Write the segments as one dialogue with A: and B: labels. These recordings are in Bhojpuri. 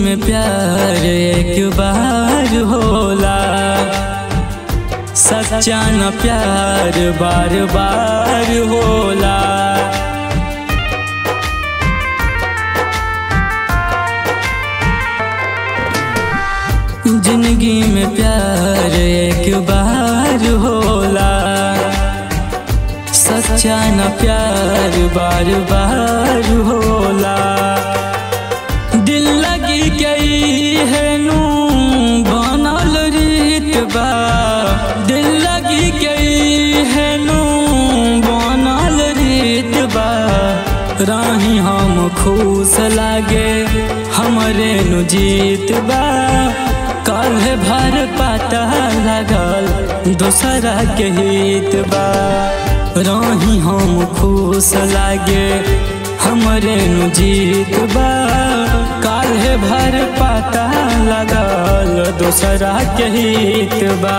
A: में प्यार एक बार होला सच्चा न प्यार बार बार होला जिंदगी में प्यार एक बार होला सच्चा न प्यार बार बार होला दिल लगी गई है नू बनल रीत बा दिल लगी गई है नू बनल रीत बा राही हम खुश लागे हमरे नु जीत बा कल भर पता लगल दूसरा के हित बा राही हम खुश लागे हमरे नु जीत बा काल्हे भर पता लगल दूसरा के हित बा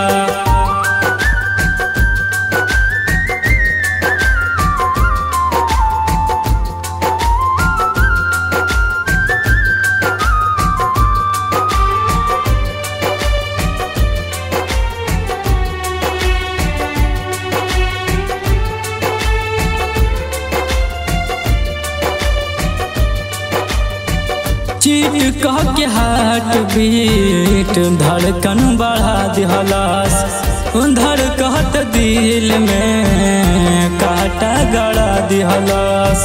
A: चीट कह के हार्ट बीट धड़कन बढ़ा दिहलास धड़कत दिल में काटा गड़ा दिहलास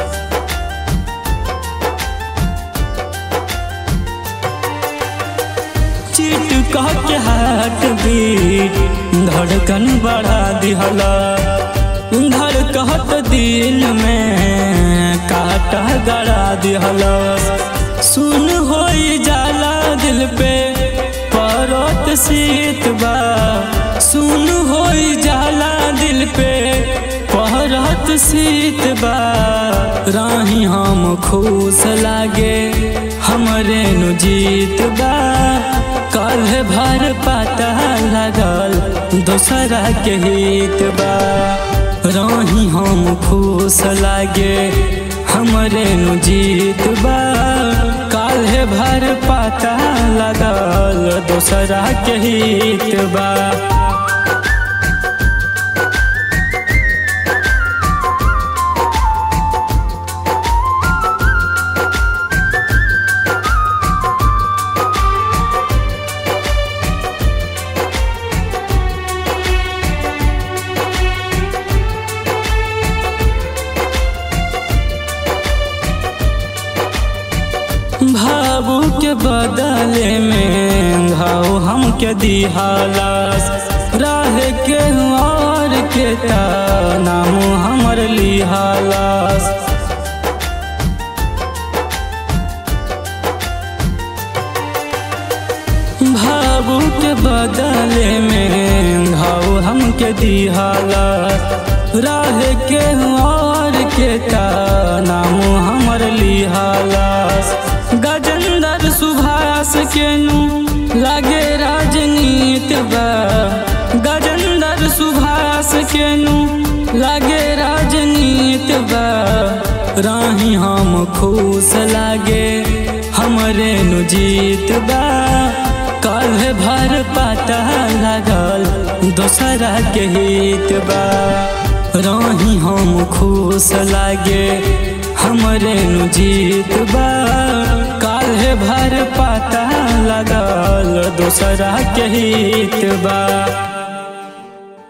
A: चीट कह के हार्ट बीट धड़कन बढ़ा दिहला धड़कत दिल में काटा गड़ा दिहला सुन हो जाला दिल पे परत शीत बा सुन हो जाला दिल पे परत शीत बा राही हम खुश लागे हमरे नु जीत बा कल भर पता लगल दूसरा के हित बा राही हम खुश लागे हमरे नु जीत बा काल्हे भर पता लगल दूसरा के हित बा भावू के बदले में घाव हमके दिहालास राह के और के नाम हमर लिहालास भावू के बदले में घाव हमके दिहालास राह के और के नाम हमर लिहालास गजेंद्र सुभाष के नु लागे राजनीत बा गजेंद्र सुभाष के नु लागे राजनीत बा राही हम खुश लागे हमरे नु जीत बा कल भर पता लगल दूसरा के हित बा राही हम खुश लागे हमरे नु जीत बा काल्हे भर पता लगल दूसरा के हित बा